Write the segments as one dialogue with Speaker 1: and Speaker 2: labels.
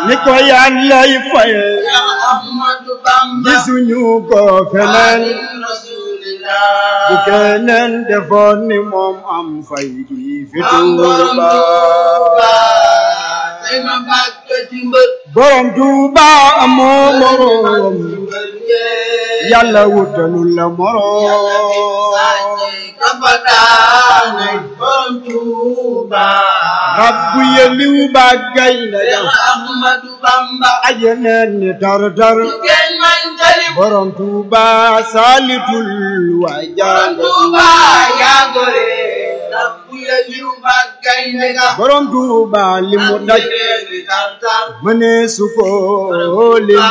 Speaker 1: ni ko yàllay faye
Speaker 2: Cheikh Ahmadou Bamba
Speaker 1: gisuñu ko feneen
Speaker 2: Rasulillah
Speaker 1: bu keneen defoon ni moom am fay gi fi Tuuba
Speaker 2: tey ma bàkk ci mbër
Speaker 1: borom Tuuba amoo moroom yàlla wutalul la moroom rabbu yeliw ba gaynde ga ajeneen ni tar tar borom Tuuba saalitul waa jàng borom Tuuba li mu daj mënee su ko lim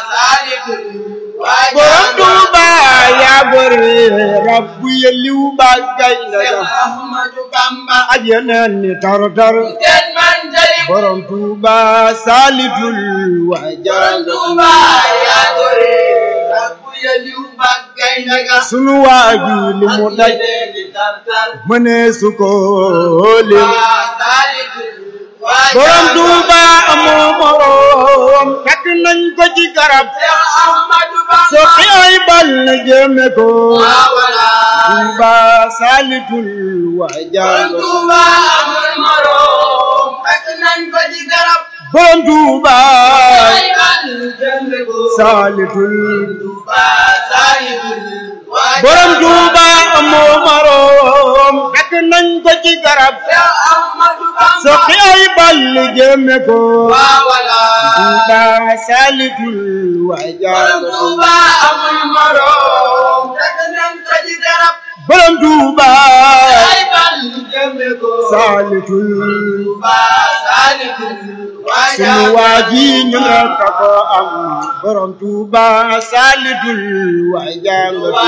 Speaker 1: borom Tuuba yaa gore rabbu yeliw ba gaynde ga ajeneen ni tar tar borom Tuuba saalitul waa jàng sunu waa ji li mu daj mënee su ko lim borom Tuuba amoo moroom fekk nañ ko ci garab soqi ay bal na jëme ko Tuuba saalitul waa jàng borom Tuuba saalitul borom Tuuba amoo moroom fekk nañ ko ci garab soqi ay bal na jëme ko Tuuba saalitul waa jàng borom Tuuba saalitul sunu waa ji ñu rekk ko am borom Tuuba saalitul waa jàng